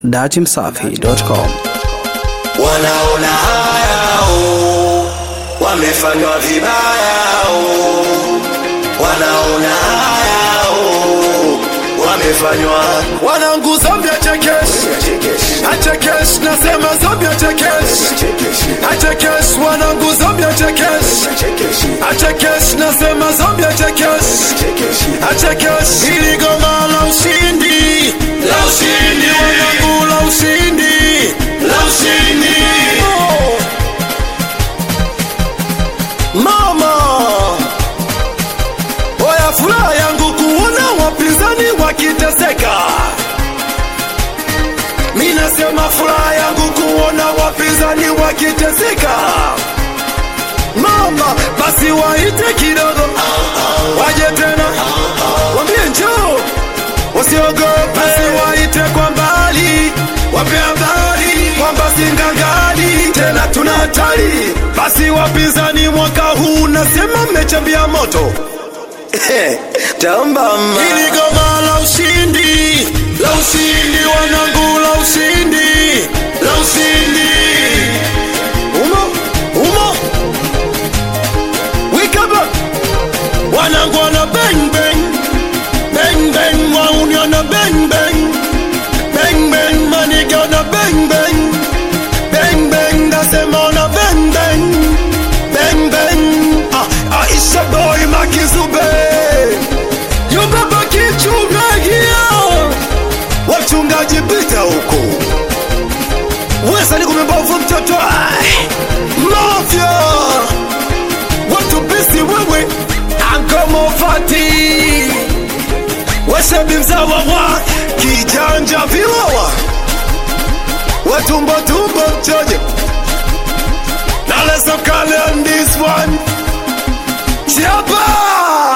datimsafi.com. wanaona haya oh, wamefanywa vibaya oh, wanaona haya oh, wamefanywa wanangu Zambia chekesh achekesh nasema Zambia chekesh achekesh wanangu Zambia chekesh achekesh nasema Zambia chekesh achekesh ili goma la ushindi la ushindi wanangu la ushindi la ushindi mama oya furaha yangu kuona wapinzani wakiteseka mi nasema furaha yangu kuona wapinzani wakiteseka mama basi waite kidogo waje tena wambie njoo wasiogope basi waite kwa mbali wape habari kwamba singangali tena tuna hatari basi wapinzani mwaka huu nasema mmechambia moto tamba ma Hili goma la ushindi, la ushindi wanangu, la ushindi, la ushindi. Umo, umo. Wake up. Wanangu wana bang bang. Bang bang, wauni wana bang bang. Bang bang, maniga wana bang bang. Bang bang, nasema wana bang bang. Bang bang. Ah, Aisha boy Makizube. Yubaba kichungagia wachungaji pita huko wesani kumembovu mtoto ai. mafya watu bisi wewe ankomofati wesebi mzawa wa kijanja viwawa watumbotumbo mchoje nalesokale on this one chiapa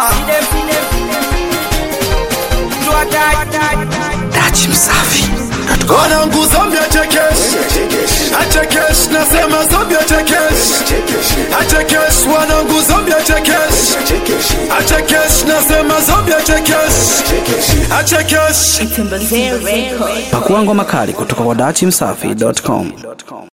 Datimsafi.com. wanangu Zambia chekesh achekesh nasema Zambia chekesh achekesh wanangu Zambia chekesh achekesh nasema Zambia chekesh achekesh Timber Records. Pakua ngoma kali kutoka kwa datimsafi.com.